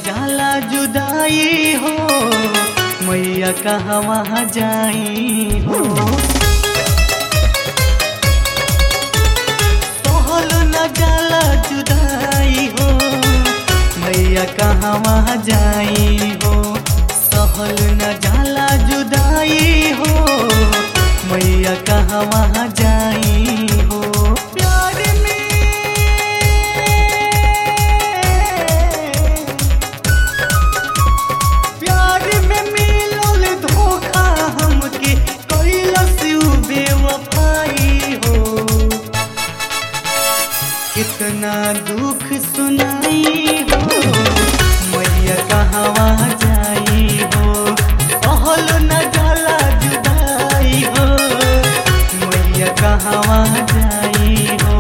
जाला जुदाई हो मैया कहवा जाई हो सहल न जाला जुदाई हो मैया कहवा जाई हो सहल न जाला जुदाई हो मैया कहवा जाई हो प्यार में प्यार में मिलल धोखा हमके कैलस उ बेवफाई हो कितना दुख सुनाई हो मैया कहवा जाई हो कहल न जाला जुदाई हो मैया कहवा जाई हो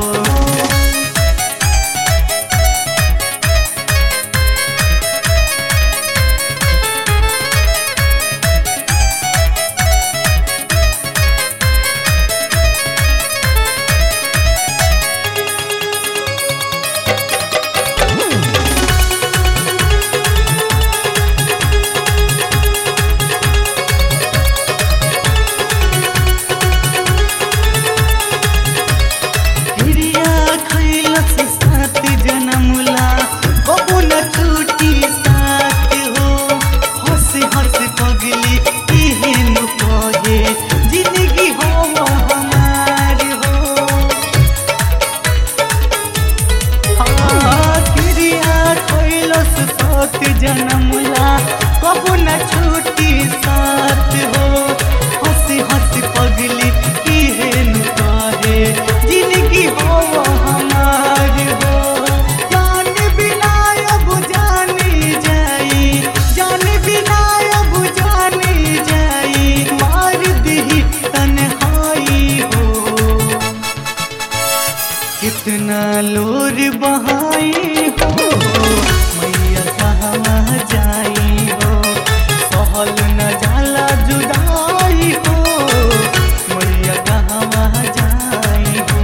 हिरिया खैलस सात जनमुला बबू न छूटी साथ हो हंस हंस पगली इहेन कहे जिंदगी हो हमार हो हाँ, हिरिया खैलस सात जनमुला बबू न छूटी साथ हो हंस हंस पगली इहेन कहे जिंदगी हो हमार हो जान बिना अब जानी जाई जान बिना अब जानी जाई मार दी तन्हाई हो कितना लोर बहाई हो मैया कहवा जाई हो सहल न जाला जुदाई हो मैया कहवा जाई हो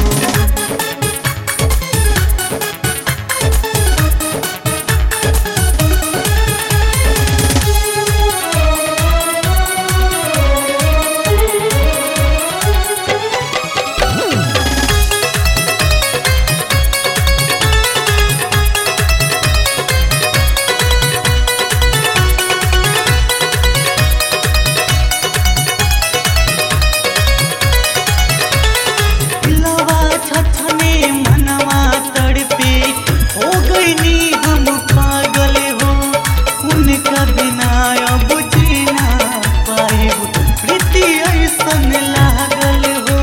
दिलवा छछने मनवा तड़पे हो गईनी हम पागल हो उनका बिना अब जीना पाए प्रीति ऐसन लागल हो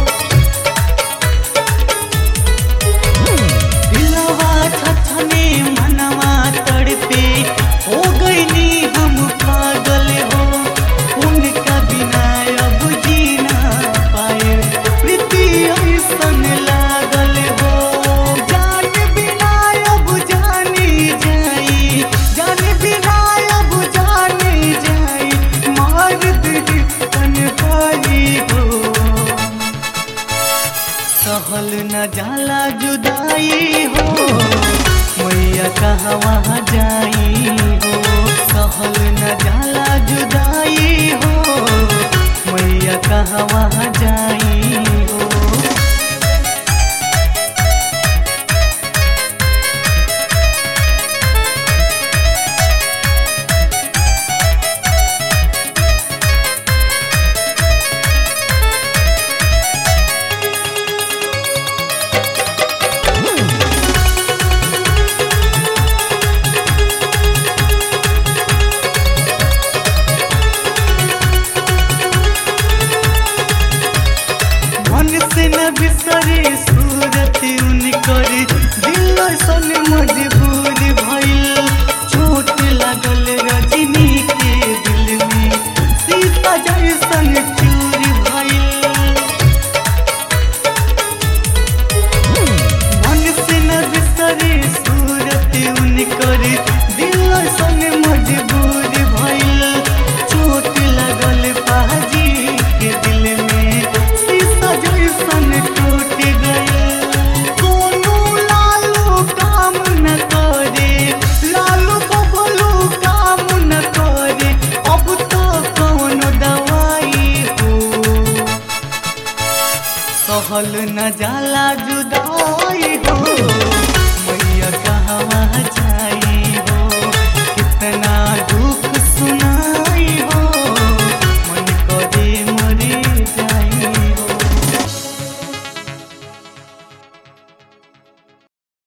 दिलवा छछने मनवा तड़पे हो गईनी हम पागल हो उनका बिना अब जीना पाए प्रीति ऐसन लागल हो जान बिना अब जानी जाई जान बिना अब जानी जाई मार दी तन्हाई हो सहल न जाला जुदाई हो मैया कहवा